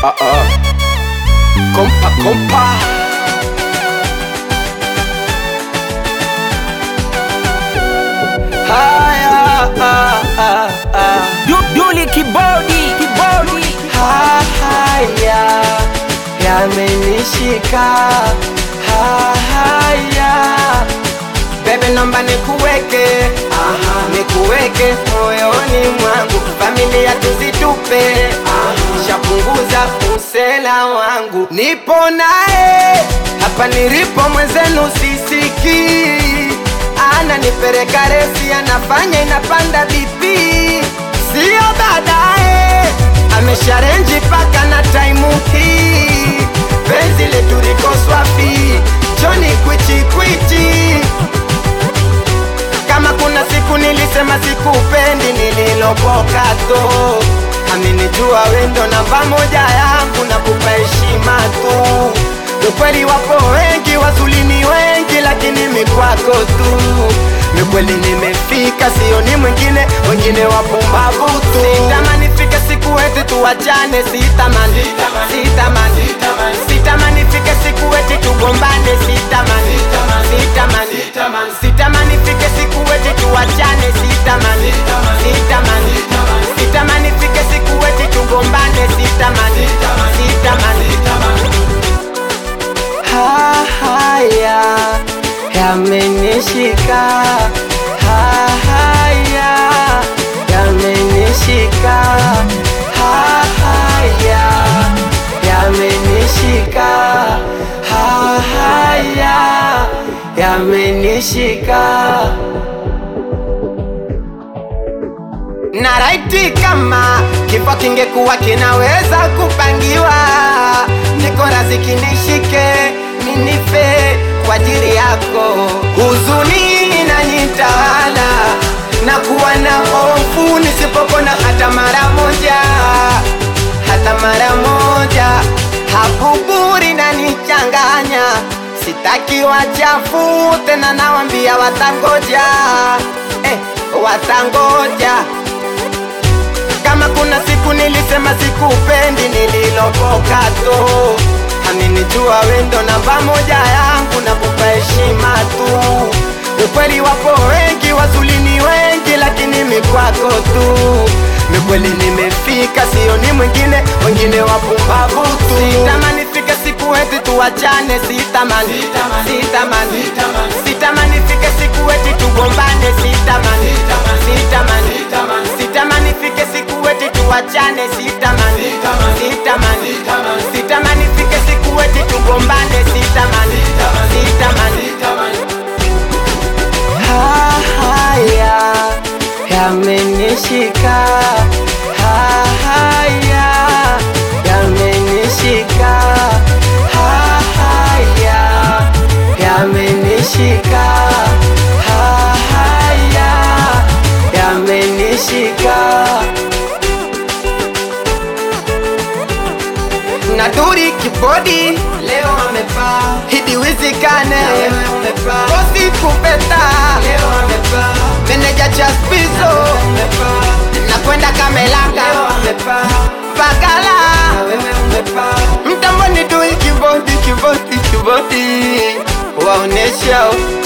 Ah, ah. Kompa, kompa. Haya, ah, ah, ah. Du- Duli kibodi kibodi Ha- Haya yamenishika, Ha- haya bebe, naomba nikuweke, aha, nikuweke moyoni mwangu, familia tuzitupe, shapunguza usela wangu, nipo naye hapa nilipo, mwenzenu sisikii, ananipeleka resi, anafanya inapanda bipi, sio baadaye amesharenji paka na taimu hii, penzi letu liko swafi, Joni kwichi kwichi kama kuna siku nilisema sikupendi, nililopoka to aminijua wendo namba moja yangu na kupa heshima tu. Ukweli wapo wengi, wazuri ni wengi, lakini mikwako tu. Mikweli nimefika, sio ni mwingine, wengine wapumbavu tu. Sitamani fike siku eti tuwachane, sitamani, sitamani, sitamani fike siku eti tugombane, sitamani, sitamani, sitamani fike siku eti tuwachane, sitamani, sitamani, sitamani fike siku eti tugombane, sitamani, sitamani. Ha- Haya yamenishika, Ha- haya yamenishika, Ha- haya yamenishika, Ha- haya yamenishika. na raiti kama kifo kingekuwa kinaweza kupangiwa, niko razi kinishike ninife kwa ajili yako. Huzuni inanitawala na kuwa na hofu nisipopona hata mara moja, hata mara moja. Habuburi nanichanganya, sitaki wachafu tena, nawambia watangoja, eh, watangoja kama kuna siku nilisema sikupendi, nililopoka to aminijua wendo namba moja yangu na kupa heshima tu. Ukweli wapo wengi, wazuri ni wengi, lakini mikwako tu. Mikweli nimefika, sio ni mwingine, wengine wapumbavu tu. Sitamani fike siku eti tuwachane, sitamani, sitamani, sitamani fike siku eti tugombane, sitamani, sitamani, sitamani fike siku eti tuwachane, sitamani, sitamani, sitamani fike siku eti tugombane, sitamani, sitamani. Ha- Haya yamenishika, Ha- haya yamenishika, Ha- haya yamenishika, Ha- haya yamenishika. na duri kibodi leo amepaa hidi wizikane bosi kupeta leo amepaa meneja chaspizo nakwenda kamelanga bagala mtamboni dui kibodi kibodi kibodi waonesha